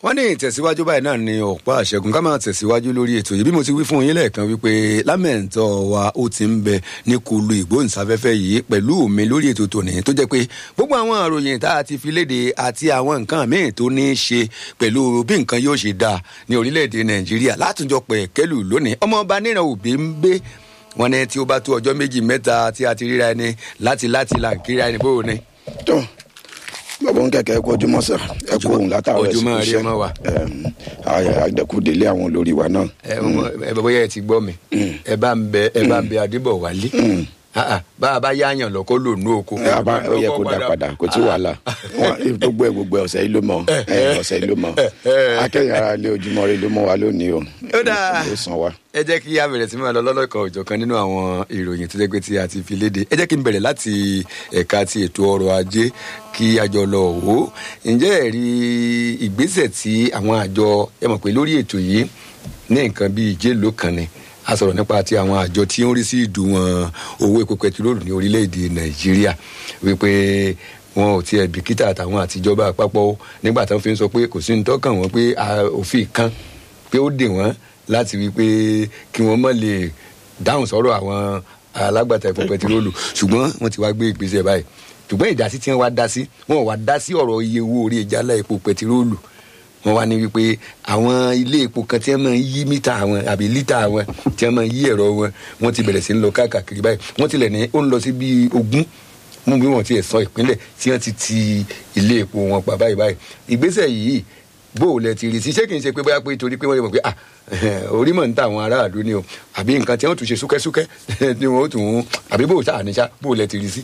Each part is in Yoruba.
wọ́n ní ìtẹ̀síwájú báyìí náà ni ọ̀pá àṣẹgun ká máa tẹ̀síwájú lórí ètò yìí bí mo ti wí fún yín lẹ́ẹ̀kan wípé lámẹ̀ntọ́ wa ó ti ń bẹ ní kulu ìgbóhùnsáfẹ́fẹ́ yìí pẹ̀lú mi lórí ètò tòní tó jẹ́ pé gbogbo àwọn àròyìn tá a ti fi léde àti àwọn nǹkan míì tó ní í ṣe pẹ̀lú bí nǹkan yóò ṣe dáa ní orílẹ̀-èdè nàìjíríà látúnjọ pẹ̀ kẹ́lù lónìí ọmọọba níran òbí ń gbé wọn ní tí ó bá tó ọjọ́ méjì mẹ́ta tí a ti ríra ẹni láti láti là ń kíra ẹni bóun ni. tó bàbá ń kẹ̀kẹ́ kó ojúmọ́ sà ẹ kú òun látàrọ ẹ̀sìn ojúmọ́ rí ọmọ wa. àdẹkùdélé àwọn olórí wa náà. ẹ ẹ bóyá ẹ ti gbọ́ mi ẹ bá ń bẹ ẹ bá ń bẹ adébọ̀wálé bá a bá yáàyàn lọ kó lò ní oko. ẹ a bá ó yẹ kó dá padà kò tí wàhálà wọn gbogbo ẹ gbogbo ẹ ọ̀sẹ̀ yìí ló mọ ẹ ọ̀sẹ̀ yìí ló mọ akẹ́yìn ara ilé ojúmọ́ rí ló mọ wa lónìí o ó dáa ó san wa. ẹ jẹ́ kí a bẹ̀rẹ̀ sí máa lọ lọ́lọ́kan òjọ̀kan nínú àwọn ìròyìn tó jẹ́ pé tí a ti fi léde ẹ jẹ́ kí n bẹ̀rẹ̀ láti ẹ̀ka ti ètò ọrọ̀ ajé kí a jọ lọ wò ó ǹjẹ́ ẹ rí ìgbésẹ̀ tí àwọn àjọ ẹ mọ̀ pé lórí ètò yìí ní nǹkan bíi ìjélò kan ni a sọ̀rọ̀ nípa ti àwọn àjọ tí ó ń rí sí ìdùnwọ̀n owó epo pẹtiróòlù ní orílẹ̀-èdè nàìjíríà wípé wọn ò tiẹ̀ bìkítà àtàwọn àtijọba àpapọ̀ nígbà tí wọ́n fi ń sọ pé kò sí ní tọ́kàn wọn pé òfin kan pé ó dè wọ́n láti wí pé kí wọ́n má lè dáhùn sọ́rọ̀ àwọn alágbàtà epo pẹtiróòlù ṣùgbọ́n wọ́n ti wá gbé ìgbésẹ̀ báyìí ṣùgbọ́n ìdásí tí wọ́n wá dá sí wọ́n wá dá sí ọ̀rọ̀ iye owó orí ìjálá epo pẹtiróòlù wọ́n wá ní wípé àwọn ilé epo kan tí wọ́n máa ń yí mítà wọn àbí lítà wọn tí wọ́n máa ń yí ẹ̀rọ wọn wọ́n ti bẹ̀rẹ̀ sí ń lọ káàkiri báyìí wọ́n tilẹ̀ ní ó ń lọ sí bíi ogún mú bí wọ́n ti ẹ̀ sọ ìpínlẹ̀ tí wọ́n ti ti ilé epo wọn pa báyìí báyìí ìgbésẹ̀ yìí bó o lẹ ti rí sí ṣé kì í ṣe pé bóyá pé torí pé wọ́n lè mọ̀ pé ah orí mọ̀ ń ta àwọn aráàlú ni o àbí nǹkan tí wọ́n tún ṣe súkẹ́súkẹ́ ni wọ́n tún àbí bó o ṣáà ní ṣá bó o lẹ ti rí sí.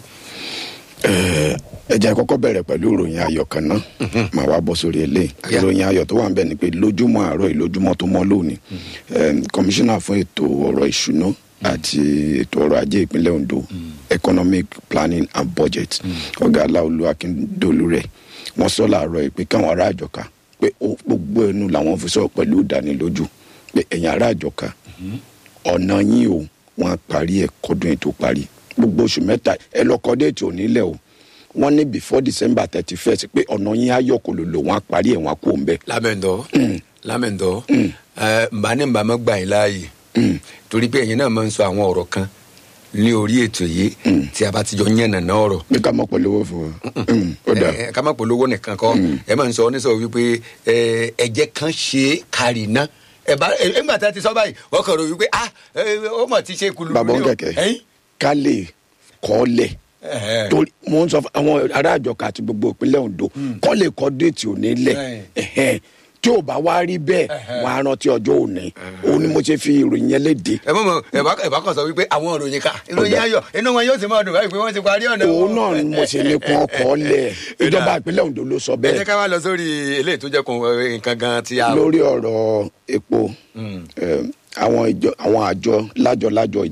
ẹ jẹ́ kọ́kọ́ bẹ̀rẹ̀ pẹ̀lú ìròyìn ayọ̀ kan náà màá wá bọ́ sórí eléyìí ìròyìn ayọ̀ tó wà ń bẹ̀ ni pé lójúmọ́ àárọ̀ yìí lójúmọ́ tó mọ́ lónìí kọmíṣánná fún ètò ọ̀rọ̀ ìṣúná àti ètò ọrọ̀ ajé ìpínlẹ̀ ondo economic planning and budget ọ̀gá aláolú akíndolú rẹ̀ wọ́n sọ láàárọ̀ yìí pé káwọn ará àjọká pé gbogbo ẹnu làwọn fi sọ pẹ̀lú ìdánilójú pé ẹ̀yin ará àjọká ọ̀nà yín o wọ́n á parí ẹ̀ kọ́dún ètò parí gbogbo oṣù mẹ́ta ẹ lọ kọ́ déètì onílẹ̀ o wọ́n ní before december thirty first pé ọ̀nà yín á yọ̀ kó lò lò wọ́n á parí ẹ̀ wọ́n á kó ń bẹ̀. lámẹ̀ndọ́ lámẹ̀ndọ́ mbà ní mbà má gbà yín láàyè torí pé ẹ̀yin náà máa ń sọ àwọn ọ̀rọ̀ kan ní orí ètò yìí tí a bá ti jọ yànnà náà ọ̀rọ̀. pé ká má polówó fún wa. ká má polówó nìkan kọ́ ẹ máa ń sọ oníṣòwò wípé ẹ̀jẹ̀ kan ṣe kárì náà ẹ bá ẹ ńgbà tá a ti sọ báyìí wọ́n kàn rò wípé ah ó mọ̀ ti ṣe kulu. bàbá ń kẹ̀kẹ́ ká lè kọ́ lẹ̀ torí mo ń sọ fún àwọn ará àjọkà àti gbogbo ìpínlẹ̀ ondo kọ́ lè kọ́ déètì òní lẹ̀ tí ò bá wá rí bẹ́ẹ̀ wọ́n á rántí ọjọ́ òní òun ni mo ṣe fi ìròyìn yẹn léde. ẹ mọ̀ mọ̀ ẹ bá kàn sọ wípé àwọn ìròyìn ká ìròyìn ayọ̀ inú wọn yóò ti máa dùn báyìí pé wọ́n ti parí ọ̀nà. òun náà ni mo ṣe ní kún ọkọ̀ lẹ̀ ìjọba ìpínlẹ̀ ondo ló sọ ẹ bẹ́ẹ̀. jẹ́ ká wá lọ sórí eléyìí tó jẹ́ kun nǹkan gan ti a. lórí ọ̀rọ̀ epo àwọn àjọ lájọ lájọ